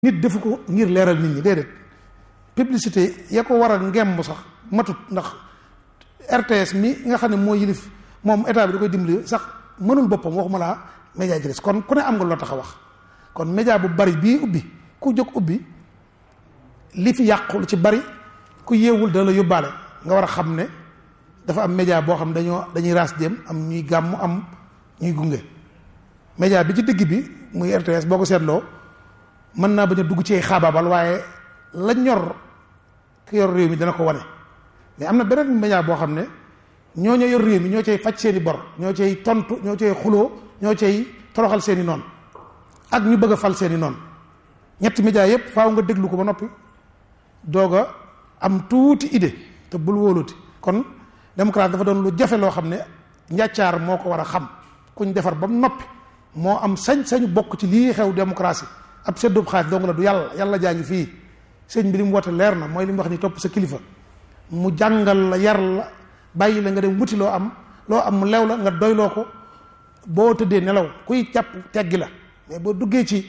nit defu ko ngir leeral nit ñi déedéet publicité ya ko war a ngemb sax matut ndax RTS mi nga xam ne moo yilif moom état bi da koy dimbali sax mënul boppam waxuma laa média ji des kon ku ne am nga loo tax a wax kon média bu bari bii ubbi ku jóg ubbi li fi yàqu lu ci bari ku yeewul dana la yóbbaale nga war a xam ne dafa am média boo xam ne dañoo dañuy raas dem am ñuy gàmm am ñuy gunge média bi ci digg bi muy RTS boo ko seetloo mën naa bañ a dugg ci ay xaabaabal waaye la ñor ki yor réew mi dana ko wane mais am na beneen média boo xam ne ñoo ñoo yor réew mi ñoo cay faj seeni bor ñoo cay tontu ñoo cay xuloo ñoo cay toroxal seeni noonu ak ñu bëgg a fal seeni noonu ñetti média yépp faaw nga déglu ko ba noppi doog a am tuuti idée te bul wóoluti kon démocratie dafa doon lu jafe loo xam ne njàccaar moo ko war a xam kuñ defar ba mu noppi moo am sañ-sañu bokk ci lii xew démocratie ab seddub xaalis dong la du yàlla yàlla jaa ngi fii sëñ bi li mu woote leer na mooy li mu wax ni topp sa kilifa mu jàngal la yar la bàyyi la nga dem wuti loo am loo am mu lew la nga doyloo ko boo tëddee nelaw kuy jàpp teggi la mais boo duggee ci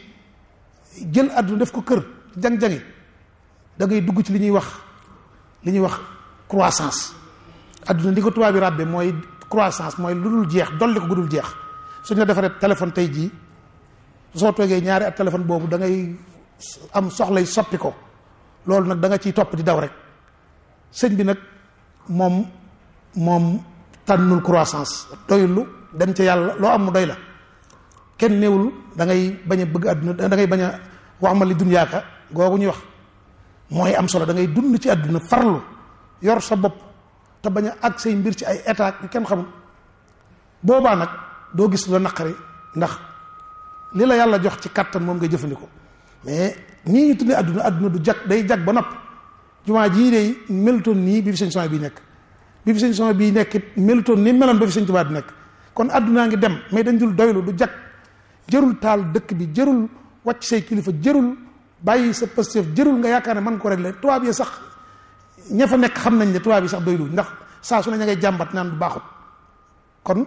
jël àdduna def ko kër jang-jangi da ngay dugg ci li ñuy wax li ñuy wax croissance àdduna li ko tubaab bi ràbbe mooy croissance mooy lu dul jeex dolli ko gudul jeex suñ la defaree téléphone tey jii soo toogee ñaari at téléphone boobu da ngay am soxlay soppi ko loolu nag da nga ciy topp di daw rek sëñ bi nag moom moom tànnul croissance doylu dem ca yàlla loo am mu doy la kenn néewul da ngay bañ a bëgg àdduna da ngay bañ a wax ma li dunyaaka googu ñuy wax mooy am solo da ngay dund ci àdduna farlu yor sa bopp te bañ a ak say mbir ci ay état yu kenn xamul boobaa nag doo gis la naqari ndax li la yàlla jox ci kàttan moom ngay jëfandikoo mais nii ñu tuddee àdduna àdduna du jag day jag ba nopp jumaa jii day melutoon nii bi fi sëñ son bii nekk bi fi sëñ son bii nekk melutoon ni meloon ba fi sëñ Tuubaa di nekk kon àddunaa ngi dem mais dañ dul doylu du jag jërul taal dëkk bi jërul wàcc say kilifa jërul bàyyi sa Pastef jërul nga yaakaar ne man ko régler tubaab yi sax ña fa nekk xam nañ ne tubaab yi sax doylu ndax saa su ne ña ngay jàmbat naan du baaxut kon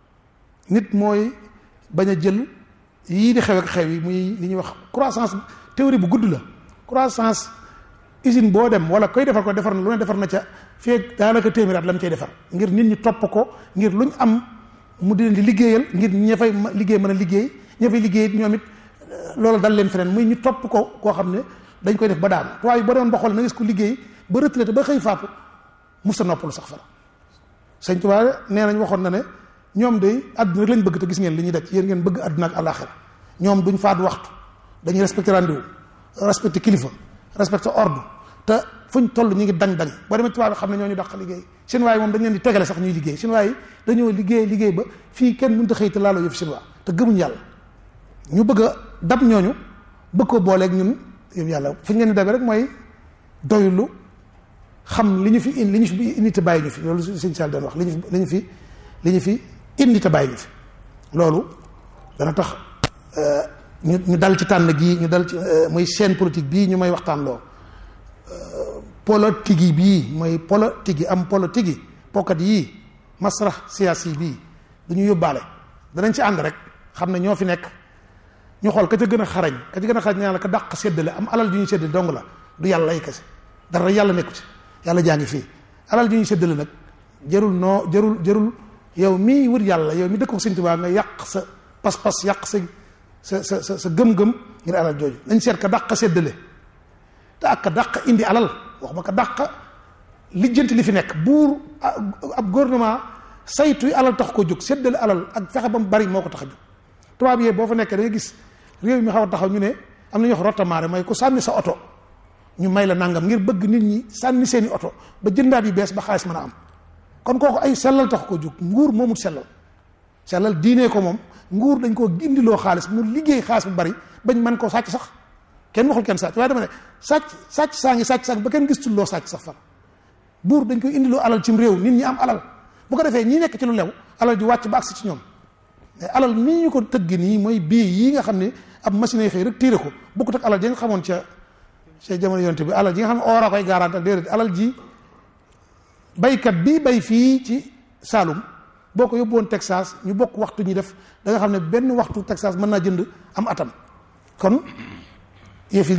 nit mooy bañ a jël yii di xew ak xew yi muy li ñuy wax croissance théorie bu gudd la croissance usine boo dem wala koy defar ko defar na lu ne defar na ca feeg daanaka téeméer at la mu cay defar ngir nit ñi topp ko ngir luñ am mu di leen di liggéeyal ngir ña fay liggéey mën a liggéey ña fay liggéey ñoom it loolu dal leen feneen muy ñu topp ko koo xam ne dañ koy def ba daanu tubaab yi boo demoon ba xool na gis ko liggéey ba retraité ba xëy faatu musta noppalu sax fara sëñ Tuubaa nee nañ waxoon na ne ñoom de àdduna rek lañ bëgg te gis ngeen li ñuy daj yéen ngeen bëgg àdduna ak àllaaxira ñoom duñ faat waxtu dañuy respecté rendez-vous respecté kilifa respecté ordre te fuñ toll ñu ngi dañ dañ boo demee tubaab bi xam ne ñoo ñu dàq liggéey seen waay moom dañ leen di tegale sax ñuy liggéey seen waay dañoo liggéey liggéey ba fii kenn mënut a xëy te laaloo yëf seen waa te gëmuñ yàlla ñu bëgg a dab ñooñu bëgg ko booleeg ñun yëf yàlla fu ñu leen di dabee rek mooy doylu xam li ñu fi li ñu fi indi te bàyyi ñu fi loolu sëñ Sall doon wax li ñu fi li ñu fi li ñu fi indi te bàyyi ñu fi loolu dana tax ñu ñu dal ci tànn gii ñu dal ci muy scène politique bii ñu may waxtaan loo politique yi bii mooy politique yi am politique yi pokkat yii masrax siyaasi bii du ñu yóbbaale danañ ci ànd rek xam ne ñoo fi nekk ñu xool ka ca gën a xarañ ka ca gën a xarañ ñaan la ka dàq séddale am alal ju ñuy séddale dong la du yàlla ay kese dara yàlla nekku ci yàlla jaa ngi fii alal ju ñuy séddale nag jërul noo jërul jërul yow mii wër yàlla yow mi dëkk ko Sëñ Tuubaa nga yàq sa pas-pas yàq sa sa sa sa sa gëm-gëm ngir alal jooju nañ seet ka dàq séddale te ak ka dàq indi alal wax ma ka dàq lijjanti li fi nekk buur ab gouvernement saytu alal tax ko jóg séddale alal ak fexe ba mu bari moo ko tax a jóg tubaab yee boo fa nekkee da nga gis réew mi xaw a taxaw ñu ne am na ñuy wax rotamaare mooy ku sànni sa oto ñu may la nangam ngir bëgg nit ñi sànni seeni oto ba jëndaat yu bees ba xaalis mën a am kon kooku ay sellal tax ko jóg nguur moomul sellal sellal diinee ko moom nguur dañ koo indiloo xaalis mu liggéey xaalis bu bari bañ mën koo sàcc sax kenn waxul kenn sàcc waaye dama ne sàcc sàcc saa ngi sàcc sàcc ba kenn gis loo sàcc sax far buur dañ koy indiloo alal cim réew nit ñi am alal bu ko defee ñi nekk ci lu lew alal ji wàcc ba agsi ci ñoom mais alal nii ñu ko tëgg nii mooy bii yii nga xam ne ab machine yi xëy rek tiire ko bokkut ak alal ji nga xamoon ca ca jamono yonte bi alal ji nga xam ne oor a koy garantal déedéet alal ji baykat bi bay fii ci Saalum boo ko yóbbu woon Texas ñu bokk waxtu ñi def da nga xam ne benn waxtu Texas mën naa jënd am atam kon yëf yi